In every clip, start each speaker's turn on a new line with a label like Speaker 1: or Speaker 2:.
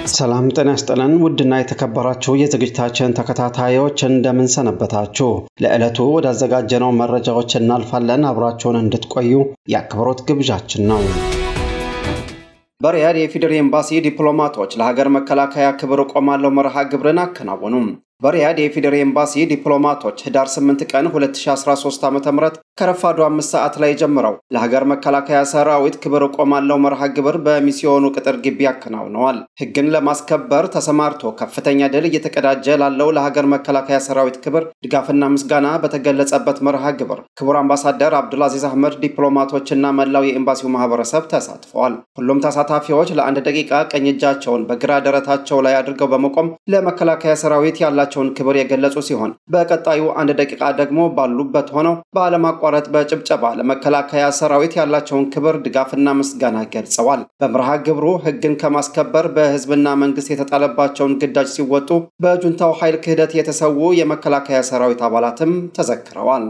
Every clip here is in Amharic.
Speaker 1: ሰላም ጤና ይስጥልን ውድና የተከበራችሁ የዝግጅታችን ተከታታዮች እንደምን ሰነበታችሁ? ለዕለቱ ወዳዘጋጀነው መረጃዎች እናልፋለን። አብራችሁን እንድትቆዩ የአክብሮት ግብዣችን ነው። በሪያድ የኢፌዴሪ ኤምባሲ ዲፕሎማቶች ለሀገር መከላከያ ክብር እቆማለሁ መርሃ ግብርን አከናወኑም። በሪያድ የኢፌዴሪ ኤምባሲ ዲፕሎማቶች ህዳር 8 ቀን 2013 ዓ.ም ከረፋዱ አምስት ሰዓት ላይ ጀምረው ለሀገር መከላከያ ሰራዊት ክብር እቆማለሁ መርሃ ግብር በሚስዮኑ ቅጥር ግቢ አከናውነዋል። ህግን ለማስከበር ተሰማርቶ ከፍተኛ ድል እየተቀዳጀ ላለው ለሀገር መከላከያ ሰራዊት ክብር ድጋፍና ምስጋና በተገለጸበት መርሃ ግብር ክቡር አምባሳደር አብዱልአዚዝ አህመድ ዲፕሎማቶችና መላው የኤምባሲው ማህበረሰብ ተሳትፈዋል። ሁሉም ተሳታፊዎች ለአንድ ደቂቃ ቀኝ እጃቸውን በግራ ደረታቸው ላይ አድርገው በመቆም ለመከላከያ ሰራዊት ያላቸው ያላቸውን ክብር የገለጹ ሲሆን በቀጣዩ አንድ ደቂቃ ደግሞ ባሉበት ሆነው ባለማቋረጥ በጭብጨባ ለመከላከያ ሰራዊት ያላቸውን ክብር ድጋፍና ምስጋና ገልጸዋል። በመርሃ ግብሩ ህግን ከማስከበር በህዝብና መንግስት የተጣለባቸውን ግዳጅ ሲወጡ በጁንታው ኃይል ክህደት የተሰዉ የመከላከያ ሰራዊት አባላትም ተዘክረዋል።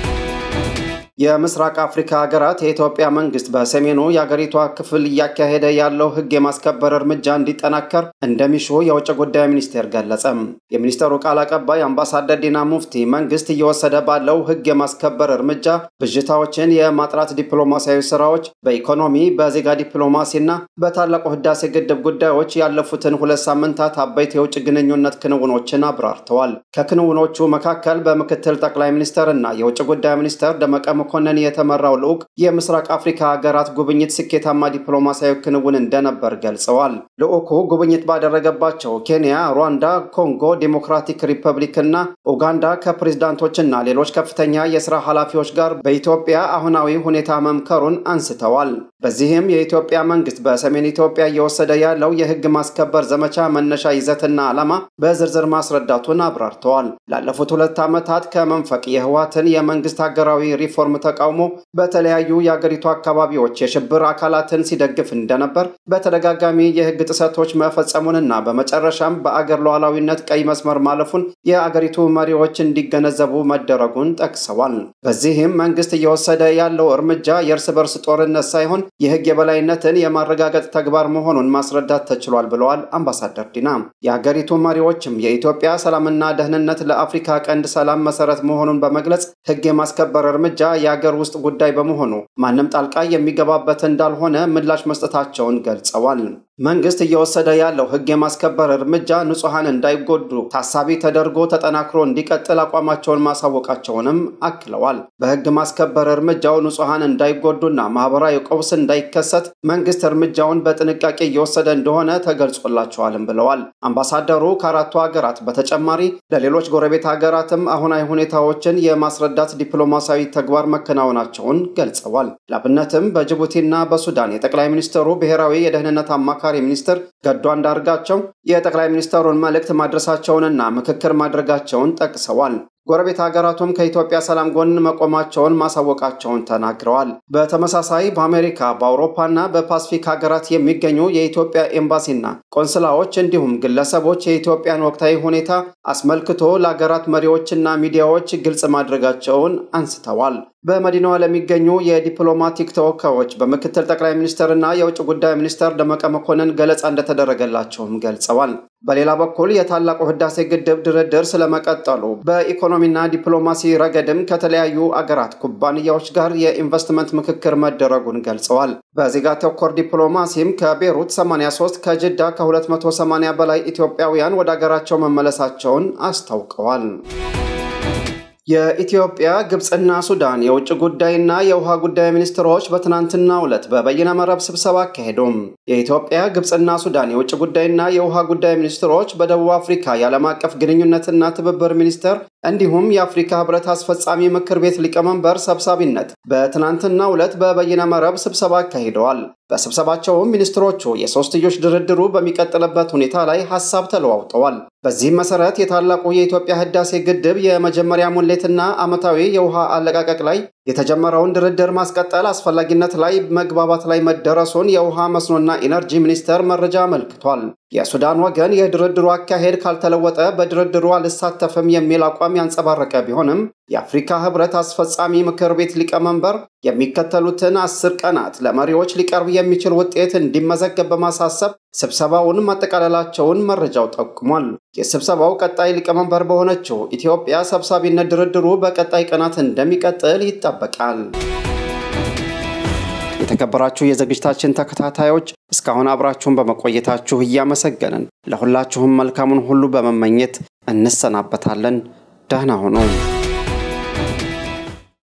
Speaker 1: የምስራቅ አፍሪካ ሀገራት የኢትዮጵያ መንግስት በሰሜኑ የአገሪቷ ክፍል እያካሄደ ያለው ህግ የማስከበር እርምጃ እንዲጠናከር እንደሚሹ የውጭ ጉዳይ ሚኒስቴር ገለጸ። የሚኒስቴሩ ቃል አቀባይ አምባሳደር ዲና ሙፍቲ መንግስት እየወሰደ ባለው ህግ የማስከበር እርምጃ ብዥታዎችን የማጥራት ዲፕሎማሲያዊ ስራዎች በኢኮኖሚ በዜጋ ዲፕሎማሲና በታላቁ ህዳሴ ግድብ ጉዳዮች ያለፉትን ሁለት ሳምንታት አበይት የውጭ ግንኙነት ክንውኖችን አብራርተዋል። ከክንውኖቹ መካከል በምክትል ጠቅላይ ሚኒስትር እና የውጭ ጉዳይ ሚኒስትር ደመቀ መኮንን የተመራው ልዑክ የምስራቅ አፍሪካ ሀገራት ጉብኝት ስኬታማ ዲፕሎማሲያዊ ክንውን እንደነበር ገልጸዋል። ልዑኩ ጉብኝት ባደረገባቸው ኬንያ፣ ሩዋንዳ፣ ኮንጎ ዲሞክራቲክ ሪፐብሊክ እና ኡጋንዳ ከፕሬዝዳንቶችና ሌሎች ከፍተኛ የስራ ኃላፊዎች ጋር በኢትዮጵያ አሁናዊ ሁኔታ መምከሩን አንስተዋል። በዚህም የኢትዮጵያ መንግስት በሰሜን ኢትዮጵያ እየወሰደ ያለው የህግ ማስከበር ዘመቻ መነሻ ይዘትና ዓላማ በዝርዝር ማስረዳቱን አብራርተዋል። ላለፉት ሁለት ዓመታት ከመንፈቅ የህወሓትን የመንግስት ሀገራዊ ሪፎርም ተቃውሞ በተለያዩ የአገሪቱ አካባቢዎች የሽብር አካላትን ሲደግፍ እንደነበር በተደጋጋሚ የህግ ጥሰቶች መፈጸሙንና በመጨረሻም በአገር ሉዓላዊነት ቀይ መስመር ማለፉን የአገሪቱ መሪዎች እንዲገነዘቡ መደረጉን ጠቅሰዋል። በዚህም መንግስት እየወሰደ ያለው እርምጃ የእርስ በርስ ጦርነት ሳይሆን የህግ የበላይነትን የማረጋገጥ ተግባር መሆኑን ማስረዳት ተችሏል ብለዋል አምባሳደር ዲና። የአገሪቱ መሪዎችም የኢትዮጵያ ሰላምና ደህንነት ለአፍሪካ ቀንድ ሰላም መሰረት መሆኑን በመግለጽ ህግ የማስከበር እርምጃ የአገር ውስጥ ጉዳይ በመሆኑ ማንም ጣልቃ የሚገባበት እንዳልሆነ ምላሽ መስጠታቸውን ገልጸዋል። መንግስት እየወሰደ ያለው ህግ የማስከበር እርምጃ ንጹሐን እንዳይጎዱ ታሳቢ ተደርጎ ተጠናክሮ እንዲቀጥል አቋማቸውን ማሳወቃቸውንም አክለዋል። በህግ ማስከበር እርምጃው ንጹሐን እንዳይጎዱና ማህበራዊ ቀውስ እንዳይከሰት መንግስት እርምጃውን በጥንቃቄ እየወሰደ እንደሆነ ተገልጾላቸዋልም ብለዋል። አምባሳደሩ ከአራቱ ሀገራት በተጨማሪ ለሌሎች ጎረቤት ሀገራትም አሁናዊ ሁኔታዎችን የማስረዳት ዲፕሎማሲያዊ ተግባር መከናወናቸውን ገልጸዋል። ላብነትም በጅቡቲና በሱዳን የጠቅላይ ሚኒስትሩ ብሔራዊ የደህንነት አማካሪ ሚኒስትር ገዱ አንዳርጋቸው የጠቅላይ ሚኒስትሩን መልእክት ማድረሳቸውንና ምክክር ማድረጋቸውን ጠቅሰዋል። ጎረቤት ሀገራቱም ከኢትዮጵያ ሰላም ጎን መቆማቸውን ማሳወቃቸውን ተናግረዋል። በተመሳሳይ በአሜሪካ በአውሮፓና በፓስፊክ ሀገራት የሚገኙ የኢትዮጵያ ኤምባሲና ቆንስላዎች እንዲሁም ግለሰቦች የኢትዮጵያን ወቅታዊ ሁኔታ አስመልክቶ ለሀገራት መሪዎችና ሚዲያዎች ግልጽ ማድረጋቸውን አንስተዋል። በመዲናዋ ለሚገኙ የዲፕሎማቲክ ተወካዮች በምክትል ጠቅላይ ሚኒስትርና የውጭ ጉዳይ ሚኒስትር ደመቀ መኮንን ገለጻ እንደተደረገላቸውም ገልጸዋል። በሌላ በኩል የታላቁ ህዳሴ ግድብ ድርድር ስለመቀጠሉ በኢኮኖሚና ዲፕሎማሲ ረገድም ከተለያዩ አገራት ኩባንያዎች ጋር የኢንቨስትመንት ምክክር መደረጉን ገልጸዋል። በዜጋ ተኮር ዲፕሎማሲም ከቤሩት 83 ከጅዳ ከ280 በላይ ኢትዮጵያውያን ወደ አገራቸው መመለሳቸውን አስታውቀዋል። የኢትዮጵያ ግብፅና ሱዳን የውጭ ጉዳይና የውሃ ጉዳይ ሚኒስትሮች በትናንትናው ዕለት በበይነ መረብ ስብሰባ አካሄዱም። የኢትዮጵያ ግብፅና ሱዳን የውጭ ጉዳይና የውሃ ጉዳይ ሚኒስትሮች በደቡብ አፍሪካ የዓለም አቀፍ ግንኙነትና ትብብር ሚኒስቴር እንዲሁም የአፍሪካ ህብረት አስፈጻሚ ምክር ቤት ሊቀመንበር ሰብሳቢነት በትናንትናው ዕለት በበይነ መረብ ስብሰባ አካሂደዋል። በስብሰባቸውም ሚኒስትሮቹ የሶስትዮሽ ድርድሩ በሚቀጥልበት ሁኔታ ላይ ሀሳብ ተለዋውጠዋል። በዚህም መሰረት የታላቁ የኢትዮጵያ ህዳሴ ግድብ የመጀመሪያ ሙሌትና ዓመታዊ የውሃ አለቃቀቅ ላይ የተጀመረውን ድርድር ማስቀጠል አስፈላጊነት ላይ መግባባት ላይ መደረሱን የውሃ መስኖና ኢነርጂ ሚኒስቴር መረጃ አመልክቷል። የሱዳን ወገን የድርድሩ አካሄድ ካልተለወጠ በድርድሩ አልሳተፍም የሚል አቋም ያንጸባረቀ ቢሆንም የአፍሪካ ህብረት አስፈጻሚ ምክር ቤት ሊቀመንበር የሚከተሉትን አስር ቀናት ለመሪዎች ሊቀርብ የሚችል ውጤት እንዲመዘገብ በማሳሰብ ስብሰባውን ማጠቃለላቸውን መረጃው ጠቁሟል። የስብሰባው ቀጣይ ሊቀመንበር በሆነችው ኢትዮጵያ ሰብሳቢነት ድርድሩ በቀጣይ ቀናት እንደሚቀጥል ይጠበቃል። የተከበራችሁ የዝግጅታችን ተከታታዮች እስካሁን አብራችሁን በመቆየታችሁ እያመሰገንን ለሁላችሁም መልካሙን ሁሉ በመመኘት እንሰናበታለን። ደህና ሁኑ።